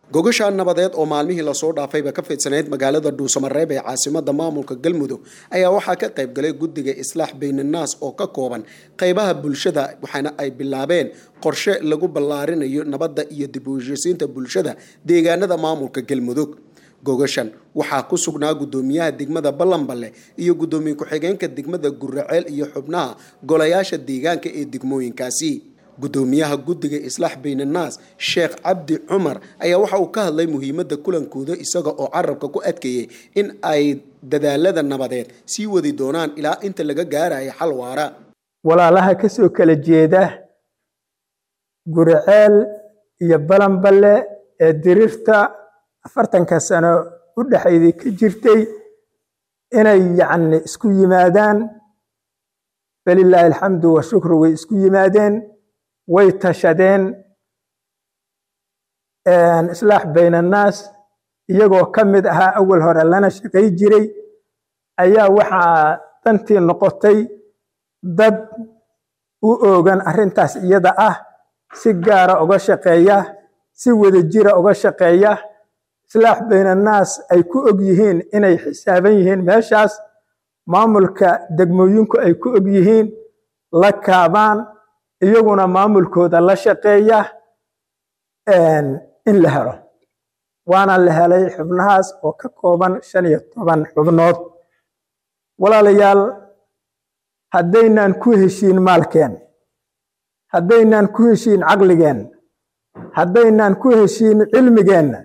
gogashaan nabadeed oo maalmihii lasoo dhaafayba ka fidsanayd magaalada dhuusamareeb ee caasimada maamulka galmudug ayaa waxaa ka qayb galay guddiga islaax baynannaas oo ka kooban qaybaha bulshada waxaana ay bilaabeen qorshe lagu ballaarinayo nabadda iyo dib u heshiisiinta bulshada deegaanada maamulka galmudug gogashan waxaa ku sugnaa guddoomiyaha degmada ballanballe iyo guddoomiye ku-xigeenka degmada guraceel iyo xubnaha golayaasha deegaanka ee degmooyinkaasi guddoomiyaha guddiga islaax baynannaas sheekh cabdi cumar ayaa waxa uu ka hadlay muhiimadda kulankooda isaga oo carabka ku adkeeyey in ay dadaalada nabadeed sii wadi doonaan ilaa inta laga gaarayo xal waara walaalaha ka soo kala jeeda guriceel iyo balanballe ee dirirta afartanka sano u dhexaydii ka jirtay inay yacni isku yimaadaan falilaahi alxamdu washukru way isku yimaadeen way tashadeen islaax baynannaas iyagoo ka mid ahaa awal hore lana shaqay jiray ayaa waxaa dantii noqotay dad u oogan arrintaas iyada ah si gaara uga shaqeeya si wadajira uga shaqeeya islaax baynannaas ay ku og yihiin inay xisaaban yihiin meeshaas maamulka degmooyinku ay ku og yihiin la kaabaan iyaguna maamulkooda la shaqeeya in la helo waana la helay xubnahaas oo ka kooban shan iyo toban xubnood walaalayaal haddaynaan ku heshiin maalkeen haddaynaan ku heshiin caqligeen haddaynaan ku heshiin cilmigeenna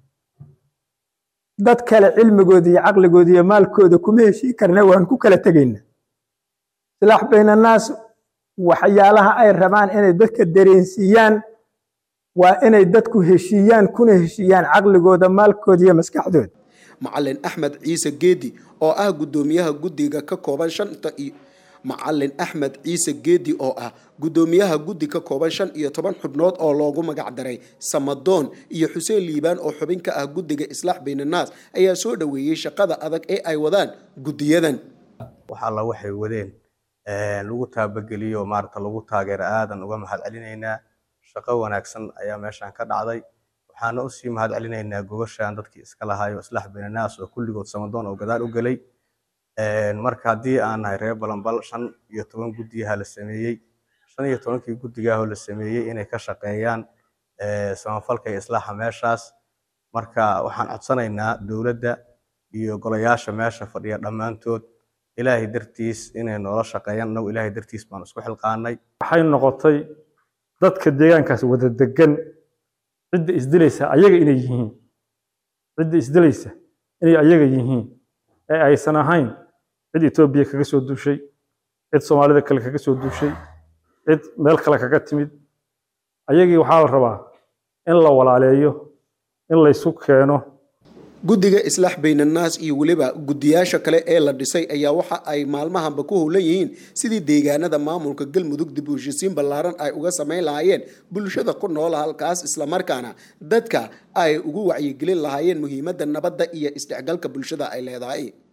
dad kale cilmigooda iyo caqligooda iyo maalkooda kuma heshiin karna waan ku kala tegayna islaax baynannaas waxyaalaha ay rabaan inay dadka dareensiiyaan waa inay dadku heshiiyaan kuna heshiiyaan caqligooda maalkooda iyo maskaxdooda macalin axmed ciise geedi oo ah guddoomiyaha guddiga ka kooban shanta iyo macalin axmed ciise geedi oo ah guddoomiyaha guddi ka kooban shan iyo toban xubnood oo loogu magac daray samadoon iyo xuseen liibaan oo xubin ka ah guddiga islaax baynannaas ayaa soo dhoweeyey shaqada adag ee ay wadaan guddiyadan wax alla waxay wadeen lagu taabageliyo maarata lagu taageero aadan uga mahad celinaynaa shaqo wanaagsan ayaa meeshan ka dhacday waxaana usii mahad celinaynaa gogashan dadkii iska lahaayo islaax baynannaas oo kulligood samadoon oo gadaal u gelay marka haddii aan nahay reer balanbal shan iyo toban guddiyaha la sameeyey shan iyo tobankii guddigaahoo la sameeyey inay ka shaqeeyaan samafalka iyo islaaxa meeshaas marka waxaan codsanaynaa dowladda iyo golayaasha meesha fadhiya dhammaantood ilaahay dartiis inay noola shaqeeyaan annagu ilaahay dartiis baan isku xilqaanay waxay noqotay dadka deegaankaas wada degan cidda isdilaysa ayaga inay yihiin cidda isdilaysa inay ayaga yihiin ee aysan ahayn cid etoobiya kaga soo duushay cid soomaalida kale kaga soo duushay cid meel kale kaga timid ayagii waxaa la rabaa in la walaaleeyo in laysu keeno guddiga islaax baynannaas iyo weliba guddiyaasha kale ee la dhisay ayaa waxa ay maalmahanba ku howlan yihiin sidii deegaanada maamulka galmudug dib u heshisiin ballaaran ay uga samayn lahaayeen bulshada ku noola halkaas islamarkaana dadka ay ugu wacyigelin lahaayeen muhiimadda nabadda iyo isdhexgalka bulshada ay leedahay